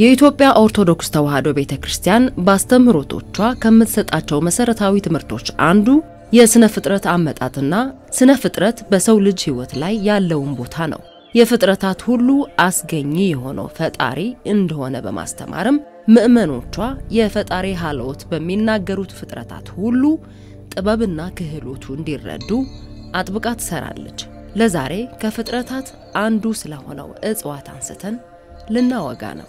የኢትዮጵያ ኦርቶዶክስ ተዋሕዶ ቤተ ክርስቲያን በአስተምህሮቶቿ ከምትሰጣቸው መሰረታዊ ትምህርቶች አንዱ የስነ ፍጥረት አመጣጥና ስነ ፍጥረት በሰው ልጅ ሕይወት ላይ ያለውን ቦታ ነው። የፍጥረታት ሁሉ አስገኚ የሆነው ፈጣሪ እንደሆነ በማስተማርም ምዕመኖቿ የፈጣሪ ሀልዎት በሚናገሩት ፍጥረታት ሁሉ ጥበብና ክህሎቱ እንዲረዱ አጥብቃ ትሰራለች። ለዛሬ ከፍጥረታት አንዱ ስለሆነው እጽዋት አንስተን ልናወጋ ነው።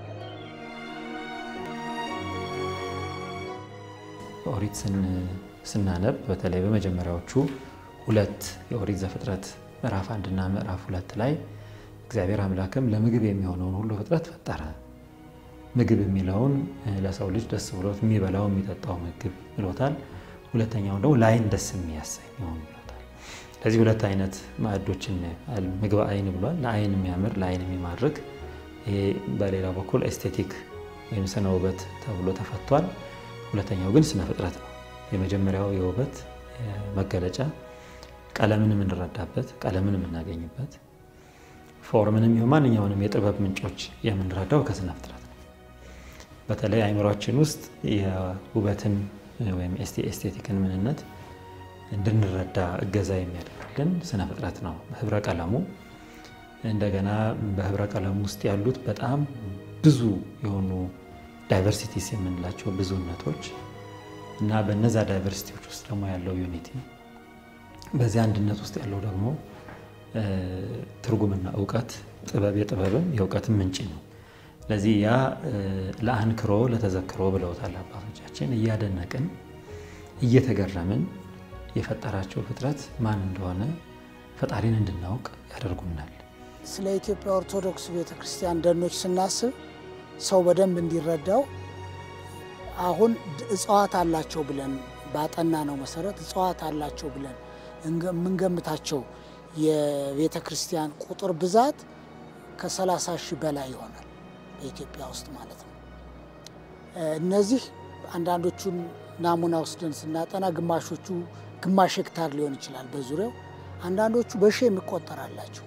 ኦሪት ስናነብ በተለይ በመጀመሪያዎቹ ሁለት የኦሪት ዘፍጥረት ምዕራፍ አንድና ምዕራፍ ሁለት ላይ እግዚአብሔር አምላክም ለምግብ የሚሆነውን ሁሉ ፍጥረት ፈጠረ። ምግብ የሚለውን ለሰው ልጅ ደስ ብሎት የሚበላው የሚጠጣው ምግብ ብሎታል። ሁለተኛውን ደግሞ ለዓይን ደስ የሚያሰኘውን ብሎታል። ስለዚህ ሁለት አይነት ማዕዶችን ምግብ ዓይን ብሏል። ለዓይን የሚያምር ለዓይን የሚማርክ ይሄ በሌላ በኩል ኤስቴቲክ ወይም ስነ ውበት ተብሎ ተፈቷል። ሁለተኛው ግን ስነ ፍጥረት ነው። የመጀመሪያው የውበት መገለጫ ቀለምን የምንረዳበት ቀለምን የምናገኝበት ፎርምንም ይሁን ማንኛውንም የጥበብ ምንጮች የምንረዳው ከስነ ፍጥረት ነው። በተለይ አእምሯችን ውስጥ የውበትን ወይም ኤስቴቲክን ምንነት እንድንረዳ እገዛ የሚያደርግልን ስነ ፍጥረት ነው። ህብረ ቀለሙ እንደገና በህብረ ቀለሙ ውስጥ ያሉት በጣም ብዙ የሆኑ ዳይቨርሲቲስ የምንላቸው ብዙነቶች እና በነዛ ዳይቨርሲቲዎች ውስጥ ደግሞ ያለው ዩኒቲ በዚህ አንድነት ውስጥ ያለው ደግሞ ትርጉምና እውቀት ጥበብ የጥበብም የእውቀትም ምንጭ ነው። ስለዚህ ያ ለአንክሮ ለተዘክሮ ብለውታል አባቶቻችን። እያደነቅን እየተገረምን የፈጠራቸው ፍጥረት ማን እንደሆነ ፈጣሪን እንድናውቅ ያደርጉናል። ስለ ኢትዮጵያ ኦርቶዶክስ ቤተክርስቲያን ደኖች ስናስብ ሰው በደንብ እንዲረዳው አሁን እጽዋት አላቸው ብለን ባጠና ነው መሰረት እጽዋት አላቸው ብለን የምንገምታቸው የቤተ ክርስቲያን ቁጥር ብዛት ከ30 ሺህ በላይ ይሆናል በኢትዮጵያ ውስጥ ማለት ነው። እነዚህ አንዳንዶቹን ናሙና ወስደን ስናጠና ግማሾቹ ግማሽ ሄክታር ሊሆን ይችላል በዙሪያው፣ አንዳንዶቹ በሺህ የሚቆጠር አላቸው።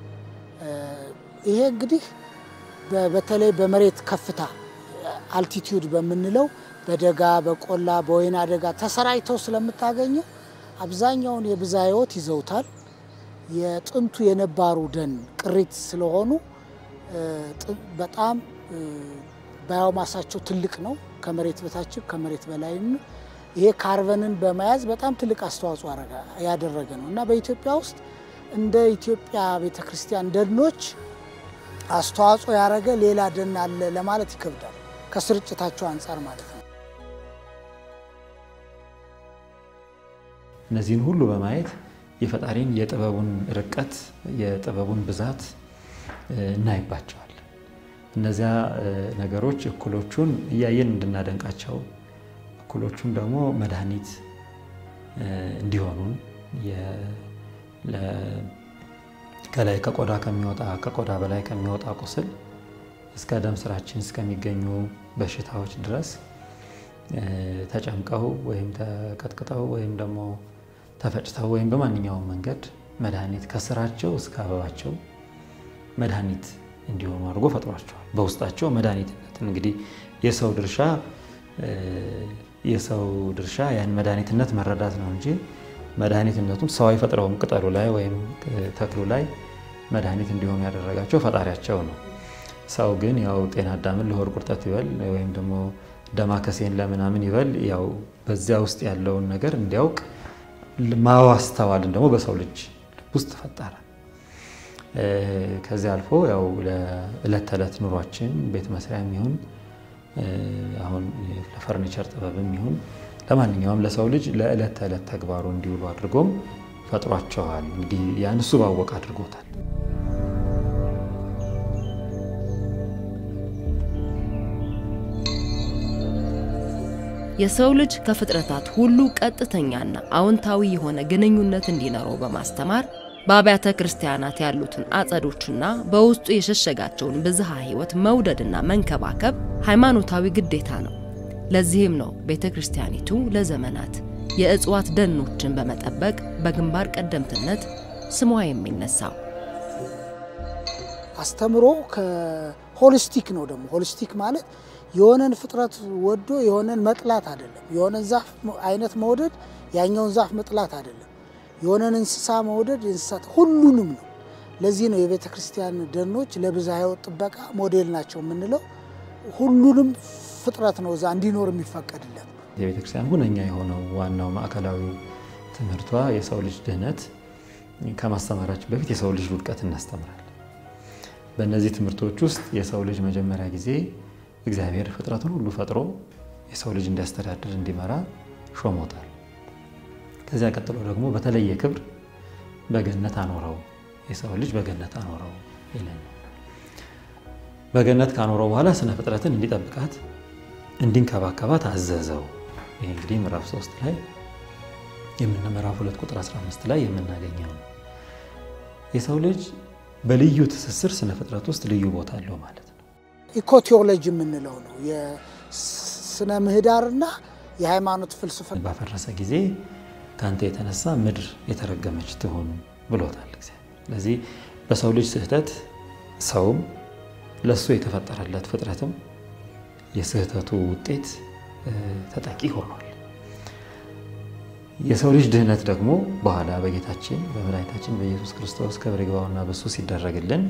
ይሄ እንግዲህ በተለይ በመሬት ከፍታ አልቲቲዩድ በምንለው በደጋ በቆላ በወይና ደጋ ተሰራጭተው ስለምታገኘው አብዛኛውን የብዝሃ ሕይወት ይዘውታል። የጥንቱ የነባሩ ደን ቅሪት ስለሆኑ በጣም ባዮማሳቸው ትልቅ ነው። ከመሬት በታችም ከመሬት በላይም ይሄ ካርበንን በመያዝ በጣም ትልቅ አስተዋጽኦ ያደረገ ነው እና በኢትዮጵያ ውስጥ እንደ ኢትዮጵያ ቤተ ክርስቲያን ደኖች አስተዋጽኦ ያደረገ ሌላ ደን አለ ለማለት ይከብዳል፣ ከስርጭታቸው አንጻር ማለት ነው። እነዚህን ሁሉ በማየት የፈጣሪን የጥበቡን ርቀት የጥበቡን ብዛት እናይባቸዋል። እነዚያ ነገሮች እኩሎቹን እያየን እንድናደንቃቸው፣ እኩሎቹን ደግሞ መድኃኒት እንዲሆኑን ከላይ ከቆዳ ከሚወጣ ከቆዳ በላይ ከሚወጣ ቁስል እስከ ደም ስራችን እስከሚገኙ በሽታዎች ድረስ ተጨምቀው ወይም ተቀጥቅጠው ወይም ደግሞ ተፈጭተው ወይም በማንኛውም መንገድ መድኃኒት ከስራቸው እስከ አበባቸው መድኃኒት እንዲሆኑ አድርጎ ፈጥሯቸዋል። በውስጣቸው መድኃኒትነትን እንግዲህ የሰው ድርሻ የሰው ድርሻ ያን መድኃኒትነት መረዳት ነው እንጂ መድኃኒትነቱን ሰው አይፈጥረውም። ቅጠሉ ላይ ወይም ተክሉ ላይ መድኃኒት እንዲሆኑ ያደረጋቸው ፈጣሪያቸው ነው። ሰው ግን ያው ጤና አዳምን ለሆድ ቁርጠት ይበል ወይም ደግሞ ደማከሴን ለምናምን ይበል ያው በዚያ ውስጥ ያለውን ነገር እንዲያውቅ ማዋስተዋልን ደግሞ በሰው ልጅ ውስጥ ፈጠረ። ከዚያ አልፎ ያው ለዕለት ተዕለት ኑሯችን ቤት መስሪያ የሚሆን አሁን ለፈርኒቸር ጥበብም ይሁን ለማንኛውም ለሰው ልጅ ለዕለት ተዕለት ተግባሩ እንዲውሉ አድርጎም ፈጥሯቸዋል። እንግዲህ ያን እሱ ባወቅ አድርጎታል። የሰው ልጅ ከፍጥረታት ሁሉ ቀጥተኛና አዎንታዊ የሆነ ግንኙነት እንዲኖረው በማስተማር በአብያተ ክርስቲያናት ያሉትን አጸዶችና በውስጡ የሸሸጋቸውን ብዝሃ ሕይወት መውደድና መንከባከብ ሃይማኖታዊ ግዴታ ነው። ለዚህም ነው ቤተ ክርስቲያኒቱ ለዘመናት የእጽዋት ደኖችን በመጠበቅ በግንባር ቀደምትነት ስሟ የሚነሳው። አስተምሮ ሆሊስቲክ ነው። ደግሞ ሆሊስቲክ ማለት የሆነን ፍጥረት ወዶ የሆነን መጥላት አይደለም። የሆነን ዛፍ አይነት መውደድ ያኛውን ዛፍ መጥላት አይደለም። የሆነን እንስሳ መውደድ የእንስሳት ሁሉንም ነው። ለዚህ ነው የቤተ ክርስቲያን ደኖች ለብዝሃ ሕይወት ጥበቃ ሞዴል ናቸው የምንለው። ሁሉንም ፍጥረት ነው እዛ እንዲኖር የሚፈቀድለት። የቤተ ክርስቲያን ሁነኛ የሆነው ዋናው ማዕከላዊ ትምህርቷ የሰው ልጅ ድህነት ከማስተማራችን በፊት የሰው ልጅ ውድቀት እናስተምራለን። በእነዚህ ትምህርቶች ውስጥ የሰው ልጅ መጀመሪያ ጊዜ እግዚአብሔር ፍጥረቱን ሁሉ ፈጥሮ የሰው ልጅ እንዲያስተዳድር እንዲመራ ሾሞታል። ከዚያ ቀጥሎ ደግሞ በተለየ ክብር በገነት አኖረው፣ የሰው ልጅ በገነት አኖረው ይለናል። በገነት ካኖረው በኋላ ስነ ፍጥረትን እንዲጠብቃት እንዲንከባከባት አዘዘው። ይህ እንግዲህ ምዕራፍ 3 ላይ የምን ምዕራፍ 2 ቁጥር 15 ላይ የምናገኘው ነው። የሰው ልጅ በልዩ ትስስር ስነ ፍጥረት ውስጥ ልዩ ቦታ አለው ማለት ነው። ኢኮቴዎሎጂ የምንለው ነው የስነ ምህዳርና የሃይማኖት ፍልስፍና ባፈረሰ ጊዜ ከአንተ የተነሳ ምድር የተረገመች ትሆን ብሎታል እግዚአብሔር። ስለዚህ በሰው ልጅ ስህተት ሰውም ለእሱ የተፈጠረለት ፍጥረትም የስህተቱ ውጤት ተጠቂ ሆኗል። የሰው ልጅ ድህነት ደግሞ በኋላ በጌታችን በመድኃኒታችን በኢየሱስ ክርስቶስ ክብር ይግባውና በሱ ሲደረግልን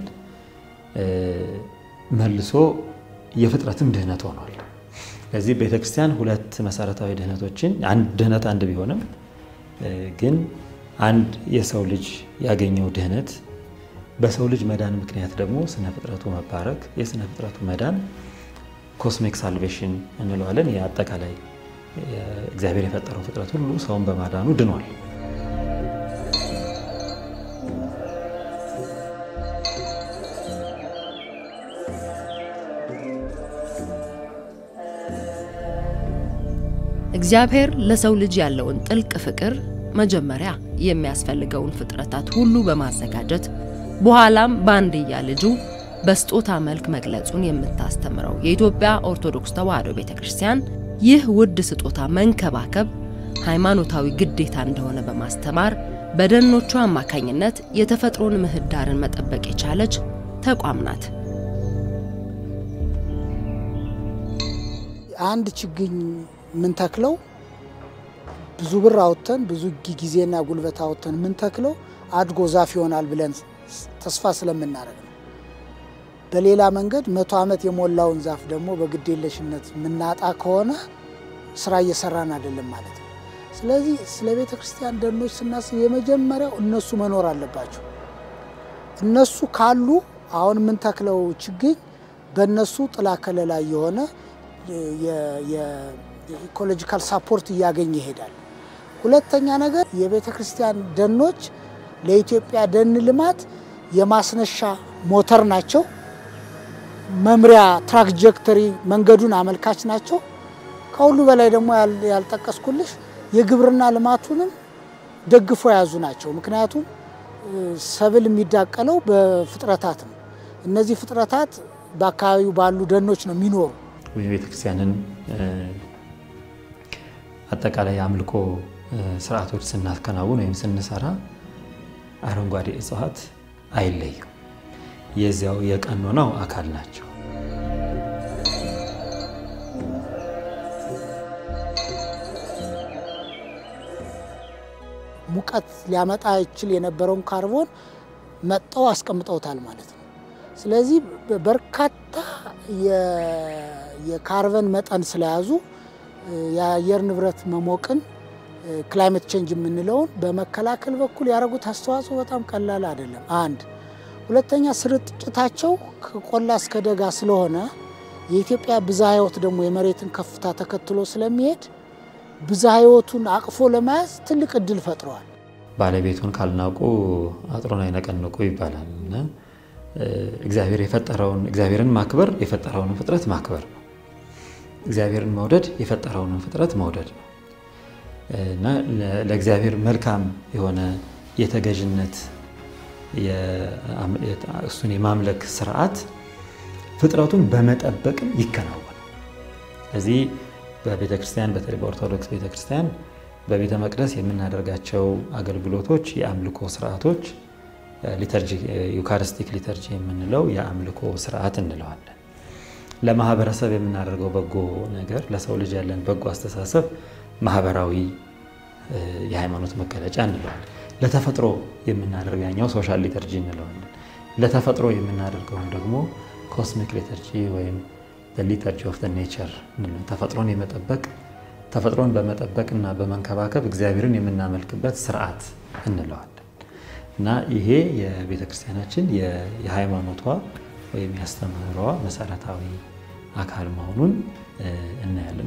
መልሶ የፍጥረትም ድህነት ሆኗል። ስለዚህ ቤተክርስቲያን ሁለት መሰረታዊ ድህነቶችን ድህነት አንድ ቢሆንም ግን አንድ የሰው ልጅ ያገኘው ድህነት በሰው ልጅ መዳን ምክንያት ደግሞ ስነ ፍጥረቱ መባረክ የስነ ፍጥረቱ መዳን ኮስሚክ ሳልቬሽን እንለዋለን። የአጠቃላይ እግዚአብሔር የፈጠረው ፍጥረት ሁሉ ሰውን በማዳኑ ድኗል። እግዚአብሔር ለሰው ልጅ ያለውን ጥልቅ ፍቅር መጀመሪያ የሚያስፈልገውን ፍጥረታት ሁሉ በማዘጋጀት በኋላም በአንድያ ልጁ በስጦታ መልክ መግለጹን የምታስተምረው የኢትዮጵያ ኦርቶዶክስ ተዋሕዶ ቤተ ክርስቲያን ይህ ውድ ስጦታ መንከባከብ ሃይማኖታዊ ግዴታ እንደሆነ በማስተማር በደኖቿ አማካኝነት የተፈጥሮን ምህዳርን መጠበቅ የቻለች ተቋም ናት። አንድ ችግኝ የምንተክለው ብዙ ብር አውጥተን ብዙ ጊዜና ጉልበት አውጥተን የምንተክለው አድጎ ዛፍ ይሆናል ብለን ተስፋ ስለምናደርግ ነው። በሌላ መንገድ መቶ ዓመት የሞላውን ዛፍ ደግሞ በግዴለሽነት የምናጣ ከሆነ ስራ እየሰራን አይደለም ማለት ነው። ስለዚህ ስለ ቤተ ክርስቲያን ደኖች ስናስብ የመጀመሪያው እነሱ መኖር አለባቸው። እነሱ ካሉ አሁን የምንተክለው ችግኝ በእነሱ ጥላ ከለላ የሆነ የኢኮሎጂካል ሳፖርት እያገኘ ይሄዳል። ሁለተኛ ነገር የቤተ ክርስቲያን ደኖች ለኢትዮጵያ ደን ልማት የማስነሻ ሞተር ናቸው። መምሪያ ትራክጀክተሪ መንገዱን አመልካች ናቸው። ከሁሉ በላይ ደግሞ ያልጠቀስኩልሽ የግብርና ልማቱንም ደግፎ የያዙ ናቸው። ምክንያቱም ሰብል የሚዳቀለው በፍጥረታት ነው። እነዚህ ፍጥረታት በአካባቢው ባሉ ደኖች ነው የሚኖሩ። የቤተ ክርስቲያንን አጠቃላይ አምልኮ ስርዓቶች ስናከናውን ወይም ስንሰራ አረንጓዴ እጽዋት አይለዩም። የዚያው የቀኖናው አካል ናቸው። ሙቀት ሊያመጣ ይችል የነበረውን ካርቦን መጠው አስቀምጠውታል ማለት ነው። ስለዚህ በርካታ የካርበን መጠን ስለያዙ የአየር ንብረት መሞቅን ክላይሜት ቼንጅ የምንለውን በመከላከል በኩል ያደረጉት አስተዋጽኦ በጣም ቀላል አይደለም። አንድ ሁለተኛ ስርጭታቸው ከቆላ እስከ ደጋ ስለሆነ የኢትዮጵያ ብዝሃ ሕይወት ደግሞ የመሬትን ከፍታ ተከትሎ ስለሚሄድ ብዝሃ ሕይወቱን አቅፎ ለመያዝ ትልቅ እድል ፈጥረዋል። ባለቤቱን ካልናቁ አጥሩን አይነቀንቁ ይባላል እና እግዚአብሔር የፈጠረውን እግዚአብሔርን ማክበር የፈጠረውን ፍጥረት ማክበር ነው። እግዚአብሔርን መውደድ የፈጠረውን ፍጥረት መውደድ ነው እና ለእግዚአብሔር መልካም የሆነ የተገዥነት እሱን የማምለክ ስርዓት ፍጥረቱን በመጠበቅም ይከናወናል። ስለዚህ በቤተ ክርስቲያን በተለይ በኦርቶዶክስ ቤተ ክርስቲያን በቤተ መቅደስ የምናደርጋቸው አገልግሎቶች፣ የአምልኮ ስርዓቶች ዩካሪስቲክ ሊተርጂ የምንለው የአምልኮ ስርዓት እንለዋለን። ለማህበረሰብ የምናደርገው በጎ ነገር፣ ለሰው ልጅ ያለን በጎ አስተሳሰብ ማህበራዊ የሃይማኖት መገለጫ እንለዋለን። ለተፈጥሮ የምናደርገው ያኛው ሶሻል ሊተርጂ እንለዋለን። ለተፈጥሮ የምናደርገውን ደግሞ ኮስሚክ ሊተርጂ ወይም ሊተርጂ ኦፍ ኔቸር ተፈጥሮን የመጠበቅ ተፈጥሮን በመጠበቅ እና በመንከባከብ እግዚአብሔርን የምናመልክበት ስርዓት እንለዋለን እና ይሄ የቤተ ክርስቲያናችን የሃይማኖቷ ወይም ያስተምህሯ መሰረታዊ አካል መሆኑን እናያለን።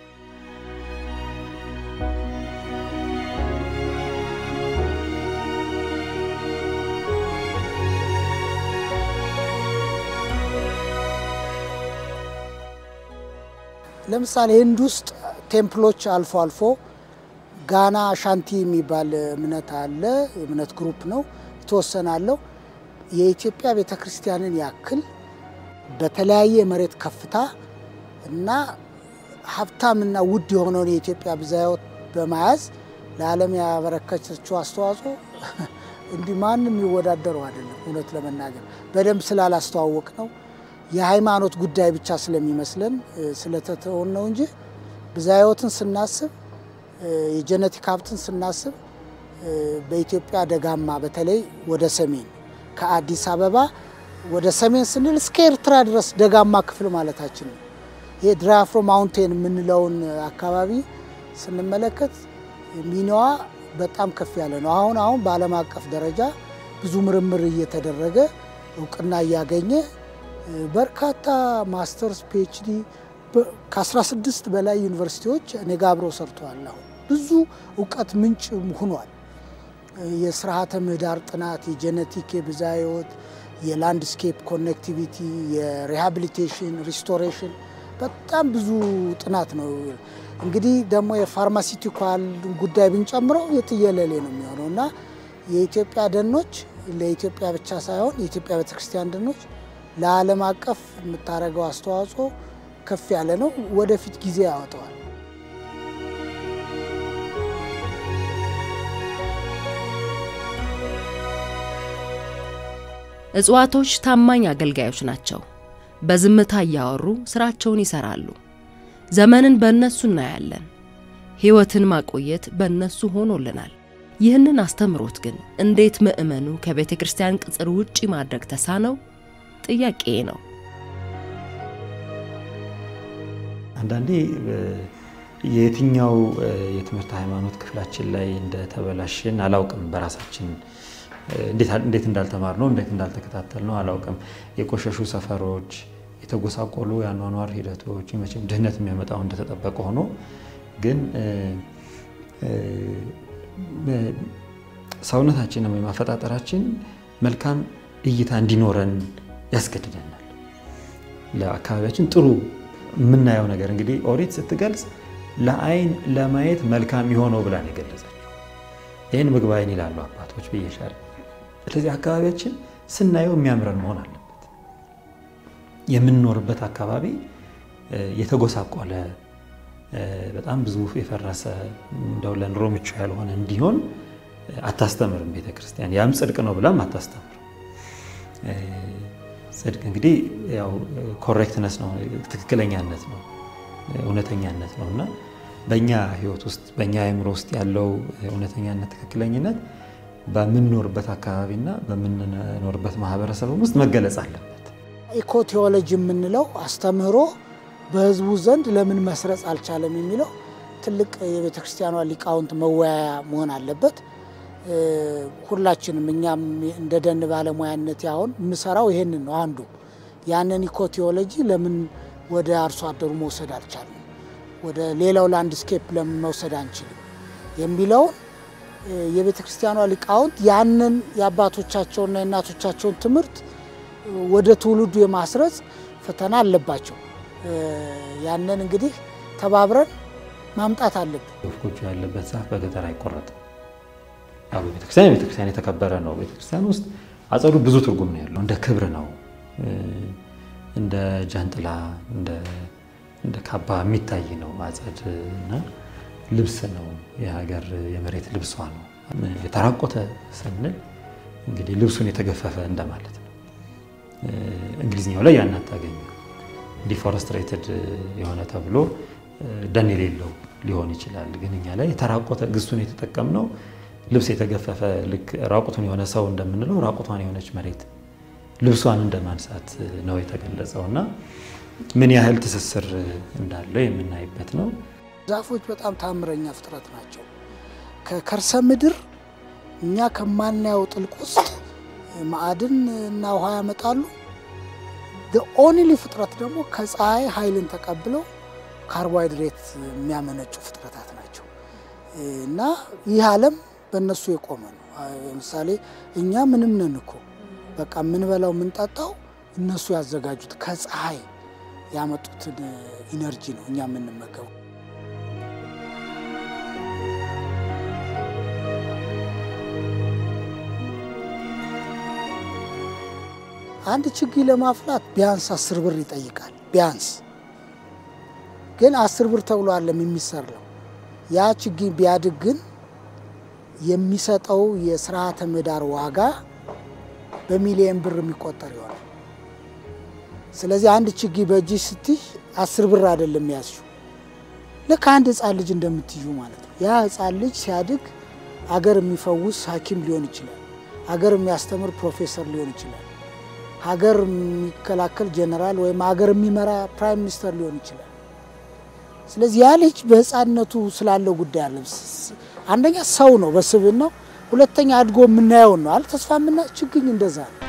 ለምሳሌ ህንድ ውስጥ ቴምፕሎች አልፎ አልፎ ጋና ሻንቲ የሚባል እምነት አለ። እምነት ግሩፕ ነው፣ የተወሰነ አለው። የኢትዮጵያ ቤተ ክርስቲያንን ያክል በተለያየ የመሬት ከፍታ እና ሀብታምና ውድ የሆነውን የኢትዮጵያ ብዝሃ ሕይወት በመያዝ ለዓለም ያበረከተችው አስተዋጽኦ እንዲህ ማንም የሚወዳደረው አይደለም። እውነት ለመናገር በደንብ ስላላስተዋወቅ ነው የሃይማኖት ጉዳይ ብቻ ስለሚመስለን ስለተተውን ነው እንጂ ብዝሃ ሕይወትን ስናስብ የጀነቲክ ሀብትን ስናስብ በኢትዮጵያ ደጋማ በተለይ ወደ ሰሜን ከአዲስ አበባ ወደ ሰሜን ስንል እስከ ኤርትራ ድረስ ደጋማ ክፍል ማለታችን ነው። ይሄ ድራፍሮ ማውንቴን የምንለውን አካባቢ ስንመለከት ሚናዋ በጣም ከፍ ያለ ነው። አሁን አሁን በዓለም አቀፍ ደረጃ ብዙ ምርምር እየተደረገ እውቅና እያገኘ በርካታ ማስተርስ ፒኤችዲ ከ16 በላይ ዩኒቨርሲቲዎች እኔ ጋ አብረው ሰርተዋል። አሁን ብዙ እውቀት ምንጭ ሆኗል። የስርዓተ ምህዳር ጥናት፣ የጄኔቲክ የብዝሃ ሕይወት፣ የላንድስኬፕ ኮኔክቲቪቲ፣ የሪሃቢሊቴሽን ሪስቶሬሽን በጣም ብዙ ጥናት ነው። እንግዲህ ደግሞ የፋርማሲቲካል ጉዳይ ብንጨምረው የትየለሌ ነው የሚሆነው እና የኢትዮጵያ ደኖች ለኢትዮጵያ ብቻ ሳይሆን የኢትዮጵያ ቤተክርስቲያን ደኖች ለዓለም አቀፍ የምታደርገው አስተዋጽኦ ከፍ ያለ ነው። ወደፊት ጊዜ ያወጣዋል። እጽዋቶች ታማኝ አገልጋዮች ናቸው። በዝምታ እያወሩ ስራቸውን ይሰራሉ። ዘመንን በእነሱ እናያለን። ሕይወትን ማቆየት በእነሱ ሆኖልናል። ይህንን አስተምሮት ግን እንዴት ምዕመኑ ከቤተ ክርስቲያን ቅጽር ውጪ ማድረግ ተሳነው? ጥያቄ ነው። አንዳንዴ የየትኛው የትምህርት ሃይማኖት ክፍላችን ላይ እንደተበላሽን አላውቅም። በራሳችን እንዴት እንዳልተማር ነው እንዴት እንዳልተከታተል ነው አላውቅም። የቆሸሹ ሰፈሮች፣ የተጎሳቆሉ የአኗኗር ሂደቶች መቼም ድህነት የሚያመጣው እንደተጠበቀ ሆኖ ግን ሰውነታችንም ወይም አፈጣጠራችን መልካም እይታ እንዲኖረን ያስገድደናል። ለአካባቢያችን ጥሩ የምናየው ነገር እንግዲህ ኦሪት ስትገልጽ ለአይን ለማየት መልካም የሆነው ብላ ነው የገለጸችው። ይህን ምግብ አይን ይላሉ አባቶች ብዬሻል። ስለዚህ አካባቢያችን ስናየው የሚያምረን መሆን አለበት። የምንኖርበት አካባቢ የተጎሳቆለ በጣም ብዙ የፈረሰ እንደው ለኑሮ ምቹ ያልሆነ እንዲሆን አታስተምርም ቤተ ክርስቲያን። ያም ጽድቅ ነው ብላም አታስተምርም። ጽድቅ እንግዲህ ያው ኮሬክትነስ ነው፣ ትክክለኛነት ነው፣ እውነተኛነት ነው እና በእኛ ሕይወት ውስጥ በእኛ አእምሮ ውስጥ ያለው እውነተኛነት፣ ትክክለኝነት በምንኖርበት አካባቢና በምንኖርበት ማህበረሰብም ውስጥ መገለጽ አለበት። ኢኮ ቴዎሎጂ የምንለው አስተምህሮ በህዝቡ ዘንድ ለምን መስረጽ አልቻለም የሚለው ትልቅ የቤተ ክርስቲያኗ ሊቃውንት መወያያ መሆን አለበት። ሁላችንም እኛም እንደ ደን ባለሙያነት አሁን የምሰራው ይሄንን ነው። አንዱ ያንን ኢኮ ቴዎሎጂ ለምን ወደ አርሶ አደሩ መውሰድ አልቻለም፣ ወደ ሌላው ላንድስኬፕ ለምን መውሰድ አንችልም የሚለውን የቤተ ክርስቲያኗ ሊቃውንት ያንን የአባቶቻቸውና የእናቶቻቸውን ትምህርት ወደ ትውልዱ የማስረጽ ፈተና አለባቸው። ያንን እንግዲህ ተባብረን ማምጣት አለብን። ወፍ ጎጆ ያለበት ዛፍ በገጠር አይቆረጥም። ያው ቤተክርስቲያን ቤተክርስቲያን የተከበረ ነው። ቤተክርስቲያን ውስጥ አጸዱ ብዙ ትርጉም ነው ያለው። እንደ ክብር ነው፣ እንደ ጃንጥላ፣ እንደ ካባ የሚታይ ነው አጸድ እና ልብስ ነው። የሀገር የመሬት ልብሷ ነው። የተራቆተ ስንል እንግዲህ ልብሱን የተገፈፈ እንደማለት ነው። እንግሊዝኛው ላይ ያን አታገኙ። ዲፎረስትሬትድ የሆነ ተብሎ ደን የሌለው ሊሆን ይችላል። ግን እኛ ላይ የተራቆተ ግሱን የተጠቀምነው ልብስ የተገፈፈ ልክ ራቁቱን የሆነ ሰው እንደምንለው ራቁቷን የሆነች መሬት ልብሷን እንደማንሳት ነው የተገለጸው እና ምን ያህል ትስስር እንዳለው የምናይበት ነው። ዛፎች በጣም ታምረኛ ፍጥረት ናቸው። ከከርሰ ምድር እኛ ከማናየው ጥልቅ ውስጥ ማዕድን እና ውሃ ያመጣሉ። ኦኒሊ ፍጥረት ደግሞ ከፀሐይ ኃይልን ተቀብለው ካርቦሃይድሬት የሚያመነጩ ፍጥረታት ናቸው እና ይህ ዓለም በእነሱ የቆመ ነው። ለምሳሌ እኛ ምንም ነን እኮ በቃ የምንበላው የምንጠጣው እነሱ ያዘጋጁት ከፀሐይ ያመጡትን ኢነርጂ ነው እኛ የምንመገበው። አንድ ችግኝ ለማፍላት ቢያንስ አስር ብር ይጠይቃል። ቢያንስ ግን አስር ብር ተብሎ አለም የሚሰራው ያ ችግኝ ቢያድግ ግን የሚሰጠው የስርዓተ ምህዳር ዋጋ በሚሊየን ብር የሚቆጠር ይሆናል። ስለዚህ አንድ ችግኝ በእጅሽ ስትይ አስር ብር አይደለም ያዝሽው፣ ልክ አንድ ህፃን ልጅ እንደምትዩ ማለት ነው። ያ ህፃን ልጅ ሲያድግ አገር የሚፈውስ ሐኪም ሊሆን ይችላል። ሀገር የሚያስተምር ፕሮፌሰር ሊሆን ይችላል። ሀገር የሚከላከል ጀነራል ወይም ሀገር የሚመራ ፕራይም ሚኒስተር ሊሆን ይችላል። ስለዚህ ያ ልጅ በህፃንነቱ ስላለው ጉዳይ አለ። አንደኛ ሰው ነው በስብናው፣ ሁለተኛ አድጎ የምናየውን ነው አለ ተስፋ የምና ችግኝ እንደዛ ነው።